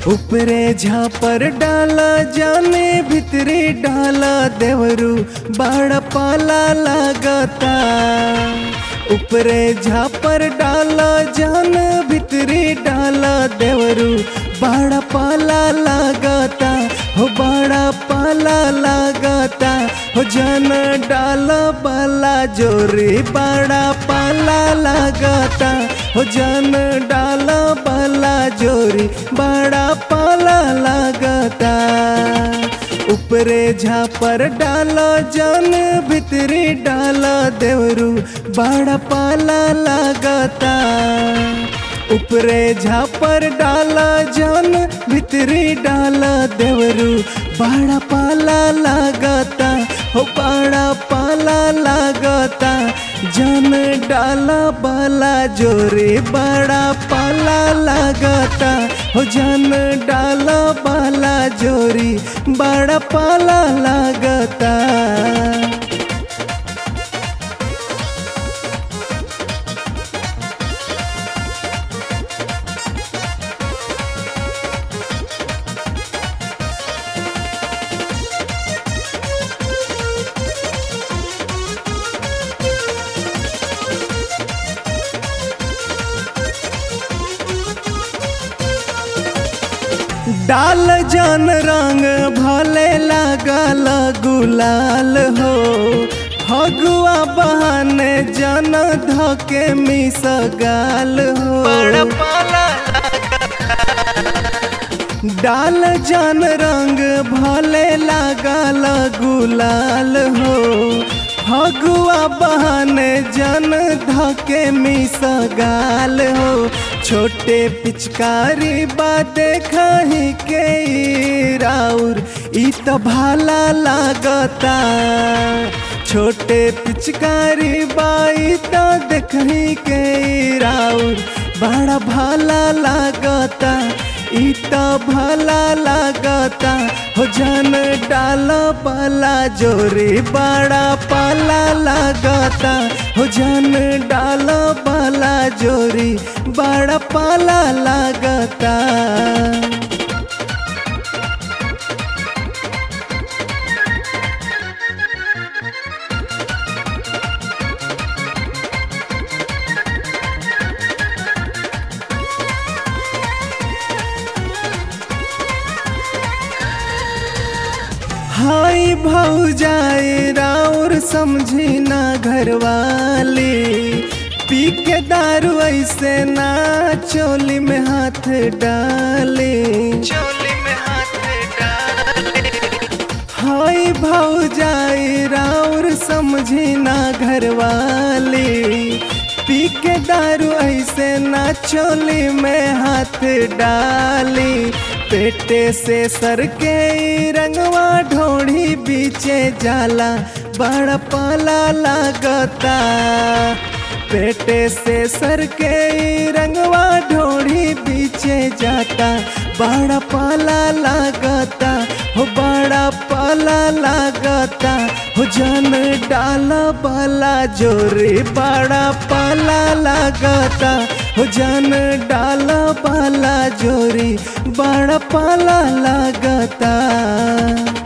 ऊपरे झापर डाला जाने भितरे डाला देवरू बड़ा पाला लागता ऊपरे झापर डाला जान भितरे डाला देवरू बड़ा पाला लागता हो बड़ा पाला लागता हो जन डाला बाला जोरी बड़ा पाला लागता हो जन डाला बाला जोरी बड़ा पाला लागता ऊपरे झापर डाला जान भितरी डाला देवरू बड़ा पाला लागता ऊपरे झापर डाला जान भितरी डाला देवरू बड़ा पाला लागता हो बड़ा पाला लागता जन डाला बाला जोरे बड़ा पाला लागता हो जन डाला बाला जोरी बड़ा पाला लागता डाल जन रंग भले लागल गुलाल हो फगुआ बहाने जन धके मिस गाल हो डाल जन रंग भले लागल गुलाल हो फगुआ बहाने जन धके मिस गाल हो छोटे पिचकारी बाते खाही के राउर ई तो भाला लागता छोटे पिचकारी बाई तो देखही के राउर बड़ा भाला लागता ई तो भला लागता हो जन डाला पाला जोरे बड़ा पाला लागता हो जन डाला पाला जोरी बड़ा पाला लागता हाय भौजाए राउर समझी ना घरवाली पी के दारू ऐसे ना चोली में हाथ डाले चोली में हाथ डाले हाय भौजाए राउर समझी ना घरवाली पी के दारू ऐसे ना चोली में हाथ डाली पेटे से सर के रंगवा ढोड़ी बीचे जाला बड़ा पाला लागता पेटे से सर के रंगवा ढोड़ी बीचे जाता बड़ा पाला लागता हो बड़ा पाला लागता हो जन डाला बाला जोरे बड़ा पाला लागता हो जन डाला बाला जोरी बड़ा पाला लागता